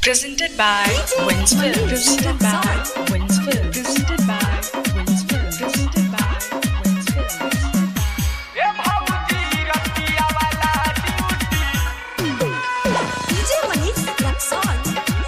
Presented by Winsfield. Presented by Winsfield. Presented by Winsfield. Presented by Winsfield. ए भाऊजी रतिया वाला duty DJ Manish Luxon.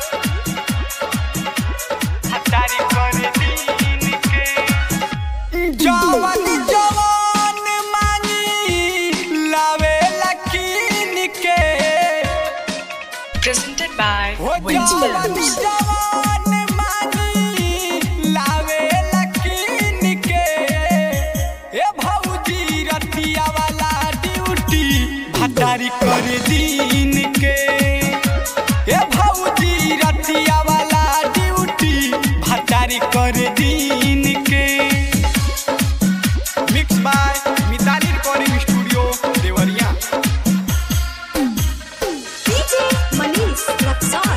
हतारी कर दीन के जवान जवान मांगी लावे लकीन के Presented by हो जवान Winsfield. जवान मांगी लावे लकीन के ए भाऊजी रतिया वाला ड्यूटी हतारी कर दीन के ए भाऊजी रतिया वाला ड्यूटी हतारी कर दीन के mix by Mitali recording studio Deoria DJ Manish Luxon.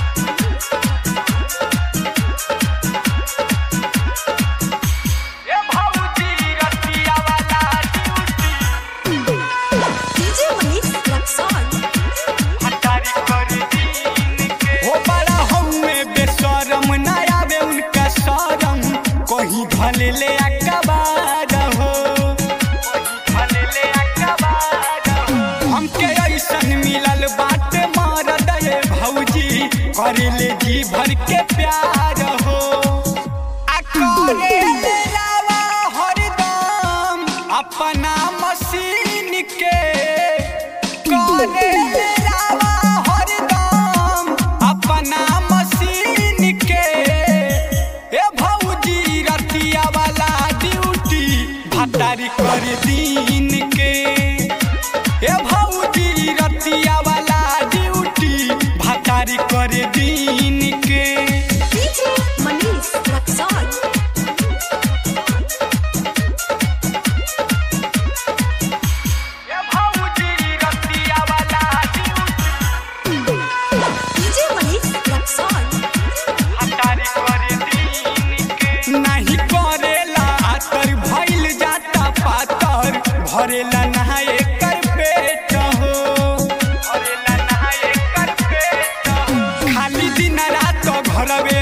ए भाऊजी रतिया वाला ड्यूटी DJ Manish Luxon. हटारी कर दीन के हो बड़ा हउए बेशरम ना आवे उनका शरम कहीं भले ले अकबार हो कहीं भले ले अकबार हो हमके ऐसन मिलल बात मार दे भौजी कर ले जी भर के प्यार हो आ करे ले रावा हरदम अपना मशीन के करे ले रावा हरदम अपना मशीन के ए भौजी रतिया वाला ड्यूटी भतारी कर दीन के ए भौजी रतिया वाला ड्यूटी भतारी कर दीन के DJ Manish Luxon. ए भौजी रतिया वाला ड्यूटी DJ Manish Luxon. हटारी कर दीन के नहीं करेला आतर भइल जाता पातर भरेला नहाए कर पेट हो भरेला नहाए कर पेट हो खाली दिन रात घरवे